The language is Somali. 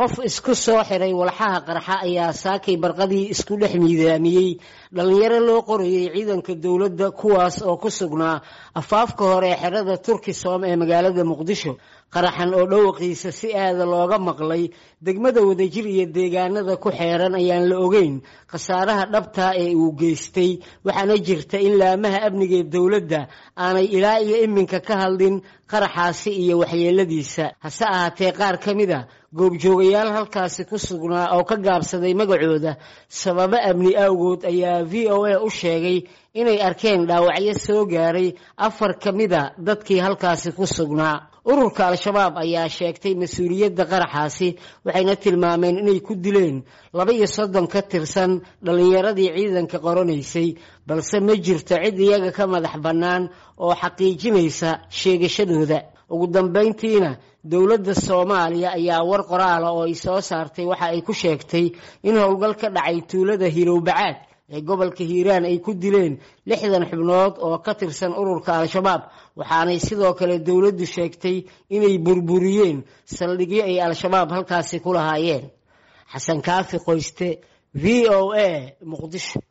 qof isku soo xiray walxaha qarxa ayaa saakay barqadii isku dhex miidaamiyey dhallinyaro loo qorayay ciidanka dowladda kuwaas oo ku sugnaa afaafka hore ee xerada turkisom ee magaalada muqdisho qaraxan oo dhawaqiisa si aada looga maqlay degmada wadajir iyo deegaanada ku xeeran ayaan la ogeyn khasaaraha dhabtaa ee uu geystay waxaana jirta in laamaha amniga ee dowladda aanay ilaa iyo iminka ka hadlin qaraxaasi iyo waxyeeladiisa hase ahaatee qaar ka mid a goobjoogayaal halkaasi ku sugnaa oo ka gaabsaday magacooda sababo amni awgood ayaa v o a u sheegay inay arkeen dhaawacyo soo gaaray afar ka mida dadkii halkaasi ku sugnaa ururka al-shabaab ayaa sheegtay mas-uuliyadda qaraxaasi waxayna tilmaameen inay ku dileen laba iyo soddon ka tirsan dhallinyaradii ciidanka qoranaysay balse ma jirto cid iyaga ka madax bannaan oo xaqiijinaysa sheegashadooda ugu dambayntiina dowladda soomaaliya ayaa war qoraala oo ay soo saartay waxa ay ku sheegtay in howlgal ka dhacay tuulada hilowbacaad ee gobolka hiiraan ay ku dileen lixdan xubnood oo ka tirsan ururka al-shabaab waxaanay sidoo kale dowladdu sheegtay inay burburiyeen saldhigyo ay al-shabaab halkaasi ku lahaayeen xasan kaafi qoyste v o a muqdisho